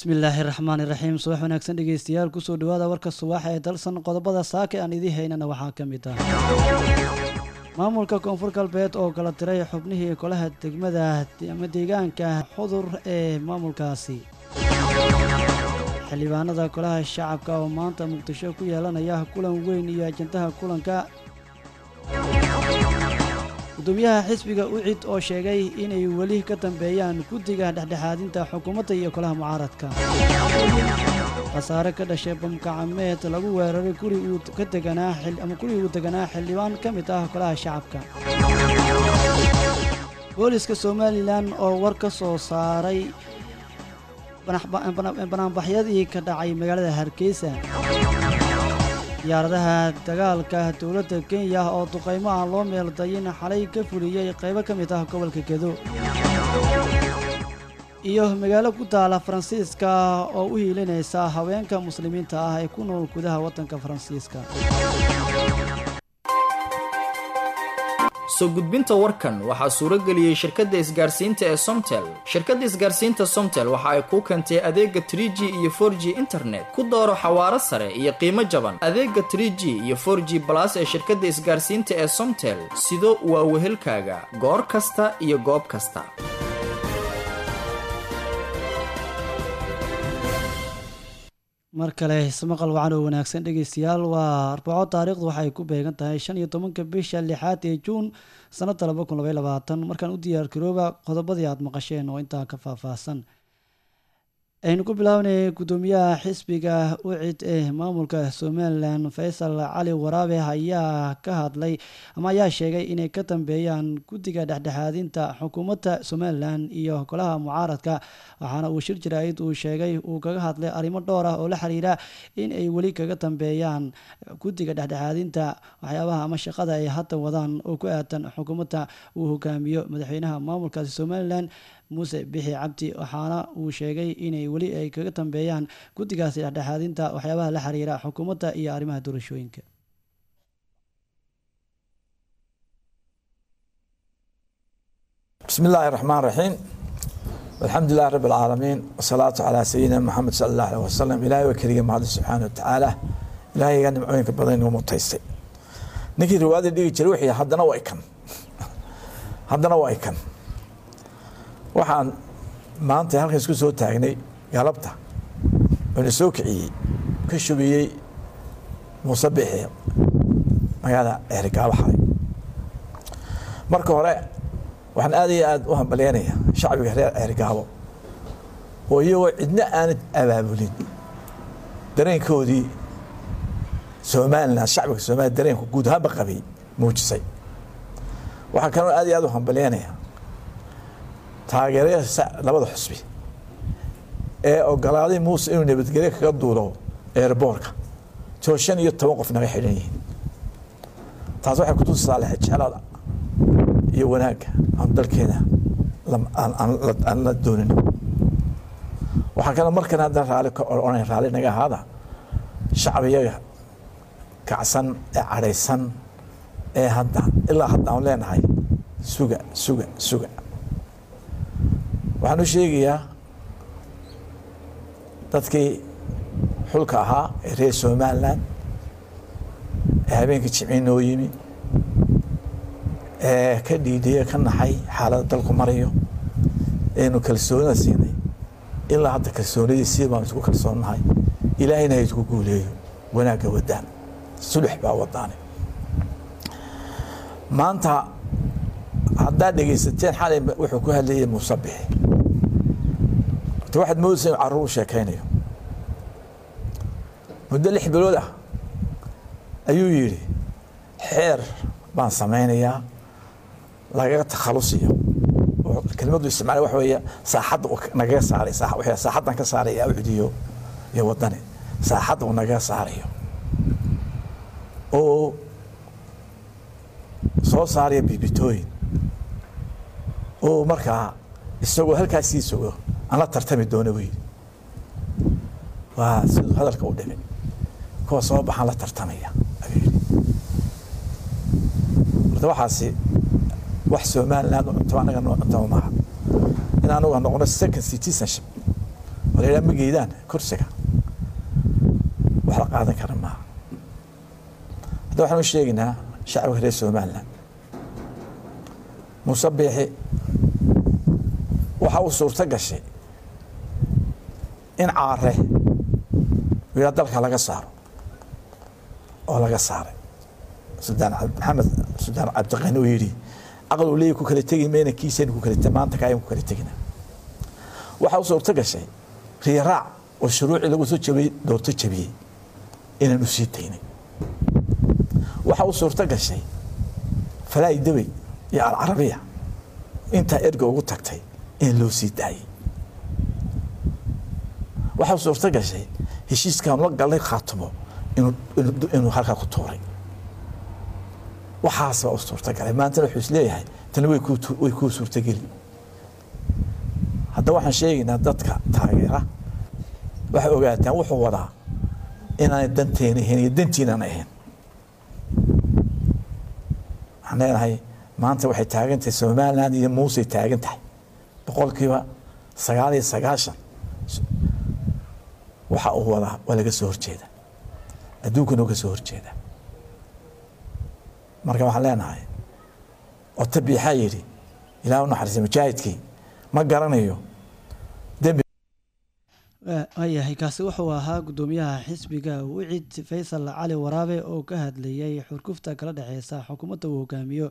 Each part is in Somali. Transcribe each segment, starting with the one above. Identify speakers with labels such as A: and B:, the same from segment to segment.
A: bismillaahi raxmaani raxiim subax wanaagsan dhegeystayaal kusoo dhawaada warka subax ee dalsan qodobada saaka aan idii haynana waxaa ka mid ah maamulka koonfur galbeed oo kala diray xubnihii golaha degmada ama deegaanka xudur ee maamulkaasi xildhibaanada golaha shacabka oo maanta muqdisho ku yeelanaya kulan weyn iyo ajandaha kulanka gudoomiyaha xisbiga ucid oo sheegay inay weli ka dambeeyaan guddiga dhexdhexaadinta xukuumadda iyo golaha mucaaradka khasaare ka dhashay bamkacameed lagu weeraray guri uu ka deganaa ama guri uu deganaa xildhibaan ka mid ah golaha shacabka booliska somalilan oo war ka soo saaray banaanbaxyadii ka dhacay magaalada hargeysa diyaaradaha dagaalka dowladda kenya oo duqaymo aan loo meeldayin xalay ka fuliyey qaybo ka mid ah gobolka gedo iyo magaalo ku taala faransiiska oo u hiilinaysa haweenka muslimiinta ah ee ku nool gudaha waddanka faransiiska
B: soo gudbinta warkan waxaa suuro geliyey shirkadda isgaarsiinta ee somtel shirkadda isgaarsiinta somtel waxa ay kuu keentay adeega trie g iyo for g internet ku dooro xawaaro sare iyo qiimo jaban adeega trie g iyo for g balas ee shirkadda isgaarsiinta ee somtel sido waa wehelkaaga goor kasta iyo goob kasta
A: mar kale ismaqal wacan oo wanaagsan dhegeystayaal waa arbaco taariikhdu waxay ku beegan tahay shan iyo tobanka bisha lixaad ee juun sanadda laba kun labay labaatan markaan u diyaar garooba qodobadii aada maqasheen oo intaa ka faahfaahsan aynu ku bilaabanay gudoomiyaha xisbiga ucid ee maamulka somalilan faysal cali waraabe ayaa ka hadlay ama ayaa sheegay inay ka dambeeyaan guddiga dhexdhexaadinta xukuumadda somalilan iyo golaha mucaaradka waxaana uu shir jaraa'id uu sheegay uu kaga hadlay arrimo dhowr ah oo la xiriira in ay weli kaga dambeeyaan guddiga dhexdhexaadinta waxyaabaha ama shaqada ay hadda wadaan oo ku aadan xukuumadda uu hogaamiyo madaxweynaha maamulkaasi somalilan muuse bixi cabdi waxaana uu sheegay inay weli ay kaga dambeeyaan guddigaasi dhexdhexaadinta waxyaabaha la xiriira xukuumadda iyo arrimaha doorashooyinka
C: bismi illaahi raxmaan raxiim alxamdu lilahi rabi alcaalamiin wasalaatu calaa sayidina maxamed sala allah aleh wasalam ilahay waa keliga mahadin subxaana watacaala ilahayga nimcooyinka badan inuu mutaystay ninkii riwaayada dhigi jiray wixii haddana waa ikan haddana waa ikan waxaan maanta halkan isku soo taagnay galabta oona soo kiciyey ka shubiyey muuse bixi magaalada eerigaabo xalay marka hore waxaan aad iyo aad u hambalyeynaya shacbiga reer ceerigaabo oo iyagoo cidna aanad abaabulin dareenkoodii somalilan shacbiga somaliya dareenku guud ahaanba qabay muujisay waxaa kaloo aad iyo aad u hambalyeynaya taageeraya labada xusbi ee ogolaaday muuse inuu nabadgelyo kaga duulo eerboorka too shan iyo toban qof naga xidhan yihiin taas waxay kutusisaa lexejeclada iyo wanaagga aan dalkeena aan la doonin waxaa kaloo markan haddana raali ka odhanayn raali naga ahaada shacbiyaga kacsan ee cadhaysan ee hadda ilaa hadda aan leenahay suga suga suga waxaan u sheegayaa dadkii xulka ahaa ee reer somalilan ee habeenkii jimci noo yimi ee ka dhiidhiya ka naxay xaaladda dalku marayo eenu kalsoonida siinay ilaa hadda kalsoonidii sii baan isku kalsoonnahay ilaahayna ha isku guuleeyo wanaagga wadaan sulux baa wadaane maanta haddaad dhegaysateen xalay wuxuu ku hadlayay muusabixi ota waxaad moodaysa inu carruur u sheekaynayo muddo lix bilood ah ayuu yidhi xeer baan samaynayaa lagaga takhalusiyo oo kelimadu isticmaala waxa weeye saaxadda uu nagaga saaray saaxaddan ka saaraya ucdiyo iyo waddani saaxadda uu nagaga saarayo oo soo saaraya bibitooyin oo markaa isagoo halkaas sii sogo aan la tartami doono buu yidhi waa siduu hadalka u dhimay kuwa soo baxaan la tartamaya ayuu yidhi horta waxaasi wax somaliland u cuntaba anaga noo cuntaba maaha in anuga noqono second citizenship la yidhaha ma geydaan kursiga wax la qaadan kara maaha hadda waxaan u sheegaynaa shacabka reer somaliland muuse biixi waxa uu suurto gashay in caare wiila dalka laga saaro oo laga saaray sudaan maxamed sudaan cabdiqani uu yidhi aqal uu leeyahy ku kala tegi mayna kiisaynu ku kala maanta kaayan ku kala tegina waxa uu suurto gashay riiraac oo shuruucii lagu soo jabiyey doorto jabiyey inaan u sii daynay waxa uu suurto gashay falaa'i dawey iyo alcarabiya intaa erga ugu tagtay in loo sii daayey waxaa suurto gashay heshiiskan la galnay khaatumo inuu halkaa ku tuuray waxaas baa u suurtagalay maantana wuxuu is leeyahay tani way kuu suurtageli haddaba waxaan sheegaynaa dadka taageera waxay ogaataan wuxuu wadaa inaanay danteena ahayn iyo dantiinaan ahayn waxaan leenahay maanta waxay taagan tahay somaliland iyo muusey taagan tahay boqolkiiba sagaal iyo sagaashan waxa uu wadaa waa laga soo horjeeda adduunkana uga soo horjeeda marka waxaan leenahay ota biixaa yidhi ilaah u naxariisa mujaahidkii ma garanayo dembi
A: waayahay kaasi wuxuu ahaa guddoomiyaha xisbiga wicid faysal cali waraabe oo ka hadlayay xurgufta kala dhexeysa xukuumadda uu hogaamiyo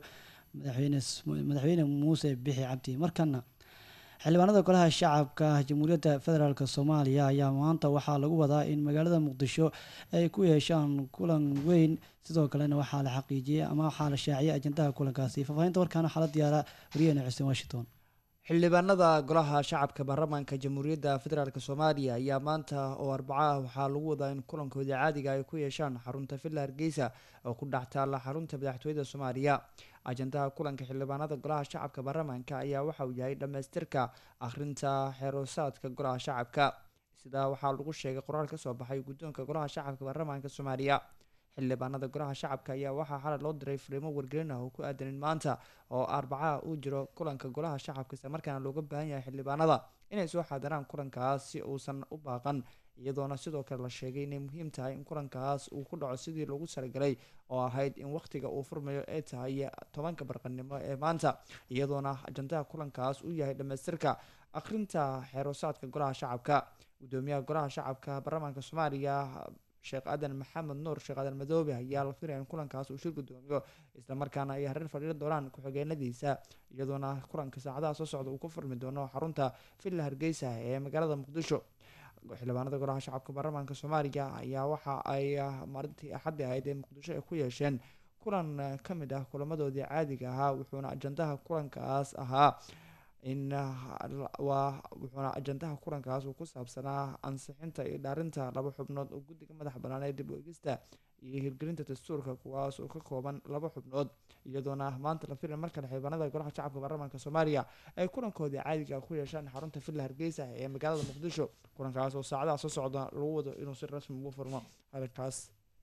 A: madaxweyne muuse bixi cabdi markana xildhibaanada golaha shacabka jamhuuriyadda federaalk soomaaliya ayaa maanta waxaa lagu wadaa in magaalada muqdisho ay ku yeeshaan kulan weyn sidoo kalena waxaa la xaqiijiyey ama waxaa la shaaciyay ajandaha kulankaasi faahfaahinta warkaan waxaa la diyaara wariyahena xuseen washington
D: xildhibaanada golaha shacabka baarlamaanka jamhuuriyadda federaalk soomaaliya ayaa maanta oo arbaco ah waxaa lagu wadaa in kulankooda caadiga ay ku yeeshaan xarunta villa hargeysa oo ku dhex taalla xarunta madaxtooyada soomaaliya ajandaha kulanka xildhibaanada golaha shacabka baarlamaanka ayaa waxa uu yahay dhammaystirka akhrinta xeeroosaadka golaha shacabka sidaa waxaa lagu sheegay qoraal ka soo baxay guddoonka golaha shacabka baarlamaanka soomaaliya xildhibaanada golaha shacabka ayaa waxaa xalay loo diray fariimo wargelin ah oo ku aadanin maanta oo arbacaha uu jiro kulanka golaha shacabka isla markaana looga baahan yahay xildhibaanada inay soo xaadiraan kulankaas si uusan u baaqan iyadoona sidoo kale la sheegay inay muhiim tahay in kulankaas uu ku dhaco sidii lagu talagalay oo ahayd in wakhtiga uu furmayo ay tahay tobanka barqanimo ee maanta iyadoona ajandaha kulankaas uu yahay dhammaystirka akhrinta xeeroosaadka golaha shacabka gudoomiyaha golaha shacabka baarlamaanka soomaaliya sheekh aadan maxamed nuur sheekh aadan madoobe ayaa la filaya in kulankaas uu shir gudoomiyo islamarkaana ay hareer fadhiiri doonaan ku-xigeenadiisa iyadoona kulanka saacadaha soo socda uu ku furmi doono xarunta villa hargeysa ee magaalada muqdisho xildhibaanada golaha shacabka baarlamaanka soomaaliya ayaa waxa ay maalintii axaddi ahayd ee muqdisho ay ku yeesheen kulan ka mid ah kulamadoodii caadiga ahaa wuxuuna ajandaha kulankaas ahaa in waa wuxuuna ajandaha kulankaas uu ku saabsanaa ansixinta iyo dhaarinta laba xubnood oo guddiga madax bannaan ee dib u egista iyo hirgelinta dastuurka kuwaas oo ka kooban laba xubnood iyadoona maanta la filay markale xildhibaanada golaha shacabka baarlamaanka soomaaliya ay kulankoodii caadiga ku yeeshaan xarunta villa hargeysa ee magaalada muqdisho kulankaas oo saacadaha soo socda lagu wado inuu si rasmi ugu furmo hadalkaas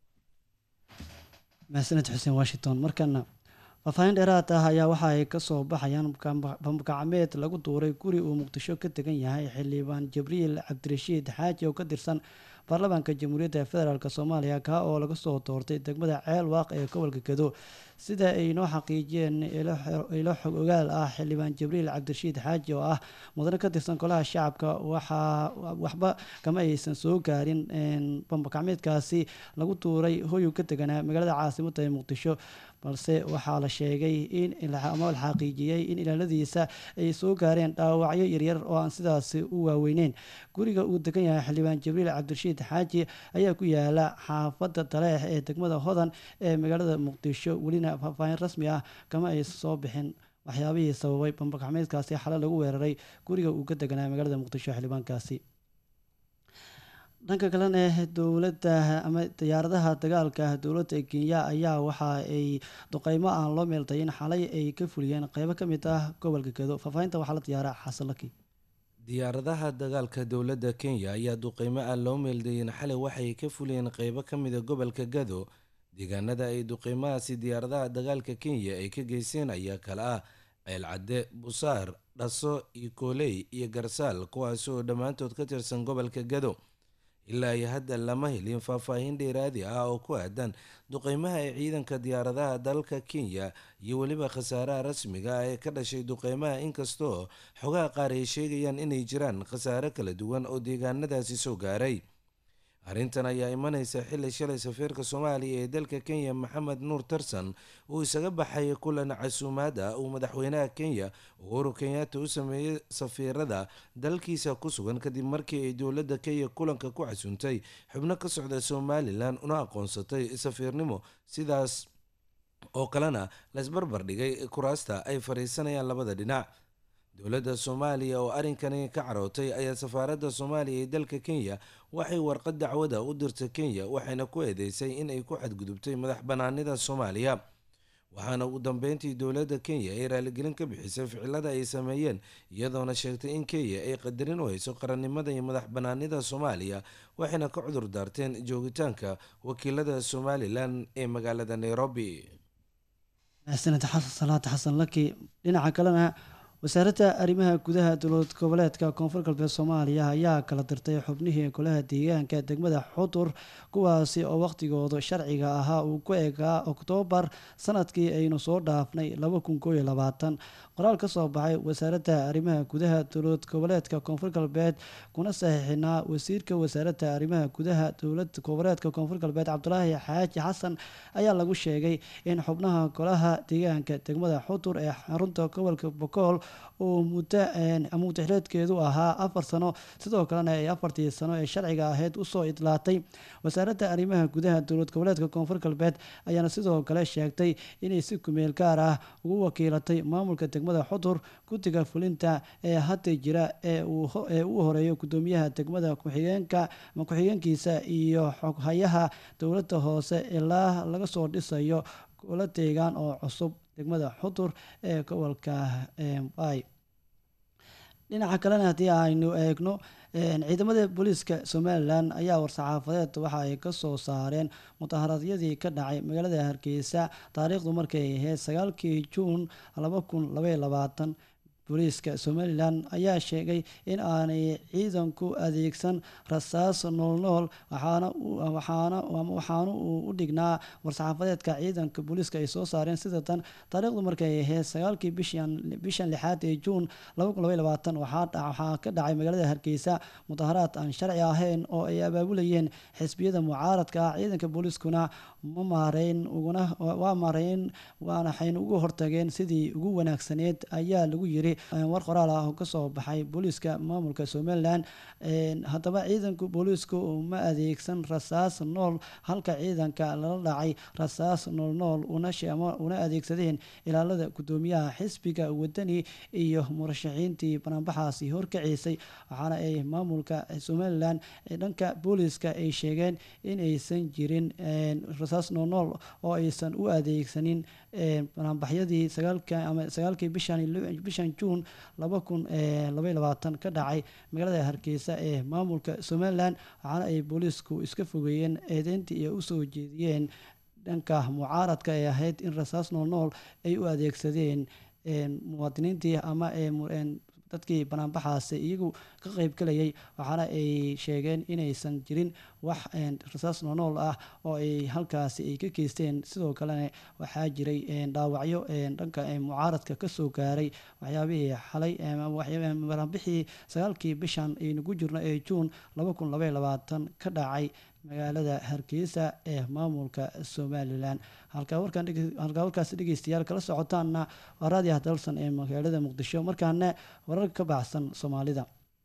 A: mahadsaned xuseen washington markana faahfaahin dheeraad ah ayaa waxa ay kasoo baxayaan bambagacmeed lagu duuray guri uu muqdisho ka degan yahay xildhibaan jibriil cabdirashiid xaaji oo ka tirsan baarlamaanka jamhuuriyadda federaalk soomaaliya kaa oo laga soo doortay degmada ceel waaq ee gobolka gado sida ay noo xaqiijiyeen ilo xog ogaal ah xildhibaan jibriil cabdirashiid xaaji oo ah mudane ka tirsan golaha shacabka waxaa waxba kama aysan soo gaarin bambagacmeedkaasi lagu tuuray hoyuu ka deganaa magaalada caasimadda ee muqdisho balse waxaa la sheegay in ama la xaqiijiyey in ilaaladiisa ay soo gaareen dhaawacyo yaryar oo aan sidaasi u waaweyneyn guriga uu degan yahay xildhibaan jibriil cabdirashiid xaaji ayaa ku yaala xaafadda taleex ee degmada hodan ee magaalada muqdisho welina faahfaahin rasmi ah kama ay soo bixin waxyaabihii sababay bambagacmeedkaasi xale lagu weeraray guriga uu ka deganaa magaalada muqdisho xildhibaankaasi dhanka kalena dowladda ama diyaaradaha dagaalka dowladda kenya ayaa waxa ay duqeymo aan loo meeldayin xalay ay ka fuliyeen qeybo ka mid ah gobolka gedo faahfaahinta waxaa la diyaaraa xasanlaki
E: diyaaradaha dagaalka dowladda kenya ayaa duqeymo aan loo meeldayin xalay waxay ka fuliyeen qeybo ka mida gobolka gado deegaanada ay duqeymahaasi diyaaradaha dagaalka kenya ay ka geysteen ayaa kale ah ceelcadde busaar dhaso ikoley iyo garsaal kuwaasi oo dhammaantood ka tirsan gobolka gado ilaa iyo hadda lama helin faahfaahin dheeraadi ah oo ku aadan duqeymaha ee ciidanka diyaaradaha dalka kenya iyo weliba khasaaraha rasmiga ah ee ka dhashay duqeymaha inkastoo xogaha qaar ay sheegayaan inay jiraan khasaare kala duwan oo deegaanadaasi soo gaaray arrintan ayaa imanaysa xilli shalay safiirka soomaaliya ee dalka kenya maxamed nuur tarsan uu isaga baxay kulan casuumaad ah uu madaxweynaha kenya uhuru kenyatta u sameeyey safiirada dalkiisa ku sugan kadib markii ay dowladda kenya kulanka ku casuuntay xubno ka socda somalilan una aqoonsatay safiirnimo sidaas oo kalena laisbarbar dhigay kuraasta ay fadhiisanayaan labada dhinac dowladda soomaaliya oo arrinkani ka carootay ayaa safaaradda soomaaliya ee dalka kenya waxay warqad dacwada u dirtay kenya waxayna ku eedeysay in ay ku xadgudubtay madax banaanida soomaaliya waxaana ugu dambeyntii dowladda kenya ay raaligelin ka bixisay ficilada ay sameeyeen iyadoona sheegtay in kenya ay qadarin u hayso qarannimada iyo madax banaanida soomaaliya waxayna ka cudur daarteen joogitaanka wakiilada somalilan ee magaalada nairobi
A: sanad xasan salaad xasan laki dhinaca kalena wasaaradda arrimaha gudaha dowlad goboleedka koonfur galbeed soomaaliya ayaa kala dirtay xubnihii golaha deegaanka degmada xudur kuwaasi oo wakhtigooda sharciga ahaa uu ku eegaa oktoobar sanadkii aynu soo dhaafnay qoraal ka soo baxay wasaaradda arrimaha gudaha dowlad goboleedka koonfur galbeed kuna saxiixinaa wasiirka wasaaradda arrimaha gudaha dowlad goboleedka koonfur galbeed cabdulaahi xaaji xasan ayaa lagu sheegay in xubnaha golaha deegaanka degmada xudur ee xarunta gobolka bokool uu muddo muddaxileedkeedu ahaa afar sano sidoo kalena ay afartii sano ee sharciga ahayd usoo idlaatay wasaaradda arrimaha gudaha dowlad goboleedka koonfur galbeed ayaana sidoo kale sheegtay inay si kumeel gaar ah ugu wakiilatay maamulka degmada xudur guddiga fulinta ee hadda jira ee uu horeeyo gudoomiyaha degmada ku-xigeenka ama ku-xigeenkiisa iyo xoghayaha dowladda hoose ilaa laga soo dhisayo gola deegaan oo cusub degmada xudur ee gobolka bay dhinaca kalena haddii aynu eegno ciidamada booliiska somalilan ayaa war-saxaafadeed waxa ay ka soo saareen mudaharaadyadii ka dhacay magaalada hargeysa taariikhdu markay ahayd sagaalkii juun laba kun labaiy labaatan booliiska somalilan ayaa sheegay in aanay ciidanku adeegsan rasaas noolnool waxaana uu u dhignaa war-saxaafadeedka ciidanka booliiska ay soo saareen sida tan taariikhdu markay ahayd sagaalkii bishan lixaad ee juun waxaa ka dhacay magaalada hargeysa mudaharaad aan sharci ahayn oo ay abaabulayeen xisbiyada mucaaradka ah ciidanka booliiskuna ma maareyn waa maareyn waxayna ugu hortageen sidii ugu wanaagsaneed ayaa lagu yiri war qoraal ah oo kasoo baxay booliiska maamulka somalilan haddaba ciidanka booliisku ma adeegsan rasaas nool halka ciidanka lala dhacay rasaas noolnool una adeegsadeen ilaalada gudoomiyaha xisbiga wadani iyo murashaxiintii banaanbaxaasi horkaceysay waxaana ay maamulka somalilan dhanka booliiska ay sheegeen inaysan jirin rasaas noolnool oo aysan u adeegsanin banaanbaxyadii sagaalkii bishan juun laba kun labaiy labaatan ka dhacay magaalada hargeysa ee maamulka somalilan waxaana ay booliisku iska fogeeyeen eedeyntii ay usoo jeediyeen dhanka mucaaradka ee ahayd in rasaas noolnool ay u adeegsadeen muwaadiniintii ama dadkii banaanbaxaasi iyagu ka qeyb galayay waxaana ay sheegeen inaysan jirin wax rasaas noonool ah oo ay halkaasi ay ka geysteen sidoo kalena waxaa jiray dhaawacyo dhanka mucaaradka kasoo gaaray waxyaabihii xalay banaanbixii sagaalkii bishan aynugu jirno ee juun laba kun labaiy labaatan ka dhacay magaalada hargeysa ee maamulka somalilan halkaa warkaasi dhegeystayaal kala socotaanna waa raadiah dalsan ee magaalada muqdisho markaana warar ka baxsan soomaalida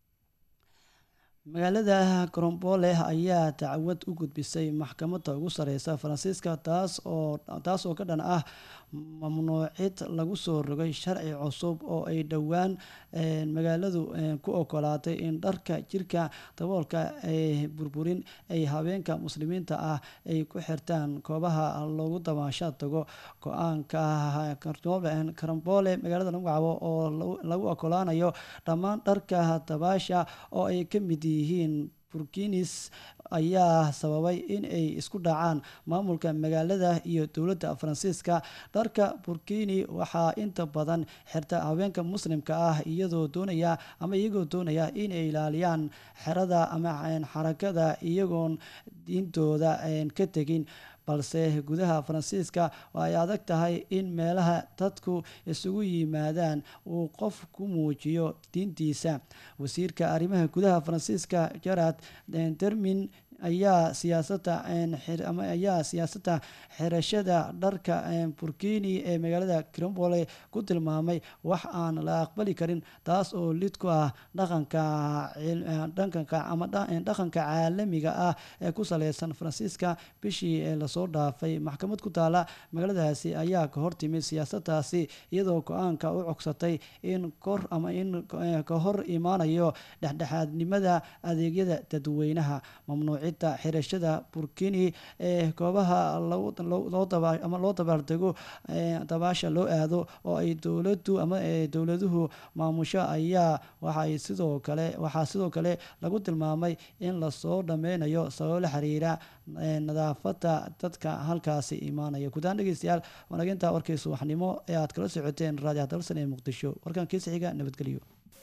A: magaalada goromboole ayaa dacwad u gudbisay maxkamadda ugu sareysa faransiiska taas oo taas oo ka dhan ah mamnuucid lagu soo rogay sharci cusub oo ay dhowaan magaaladu ku ogolaatay in dharka jirka daboolka ay burburin ay habeenka muslimiinta ah ay ku xirtaan koobaha loogu dabaasha tago go-aanka karamboole magaalada lagu cabo oo lagu ogolaanayo dhammaan dharka dabaasha oo ay ka mid yihiin burkinis ayaa sababay in ay isku dhacaan maamulka magaalada iyo dowladda faransiiska dharka burkini waxaa inta badan xirta haweenka muslimka ah iyadoo doonaya ama iyagoo doonaya inay ilaaliyaan xerada ama xarakada iyagoon diintooda ka tegin balse gudaha faransiiska ay adag tahay in meelaha dadku isugu yimaadaan uu qof ku muujiyo diintiisa wasiirka arrimaha gudaha faransiiska gerard dermin ayaa siyaasada ayaa siyaasadda xirashada dharka burkini ee magaalada cromboole ku tilmaamay wax aan la aqbali karin taas oo lid ku ah dhaqanka ama dhaqanka caalamiga ah ee ku saleysan faransiiska bishii ee lasoo dhaafay maxkamad ku taala magaaladaasi ayaa ka hortimid siyaasadaasi iyadoo go-aanka u cogsatay in kor ama in ka hor imaanayo dhexdhexaadnimada adeegyada dadweynaha mamnuuc xirashada burkini ee goobaha ama loo dabaaldego dabaasha loo aado oo ay dowladu ama dowladuhu maamusho ayaa waxay sidoo kale waxaa sidoo kale lagu tilmaamay in lasoo dhameynayo sababo la xiriira nadaafada dadka halkaasi imaanaya gudahaan dhegeystayaal wanaginta warkii subaxnimo ee aad kala socoteen raadiyo dalsan ee muqdisho warkan kiisa xiga nabadgelyo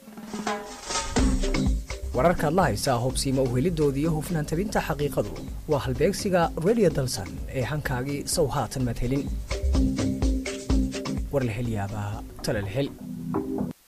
F: wararkaad la haysaa hubsiima uhelidoodii iyo hufnaan tabinta xaqiiqadu waa halbeegsiga redio dalsan ee hankaagii sow haatan maad helin war la hel yaabaa tala la hel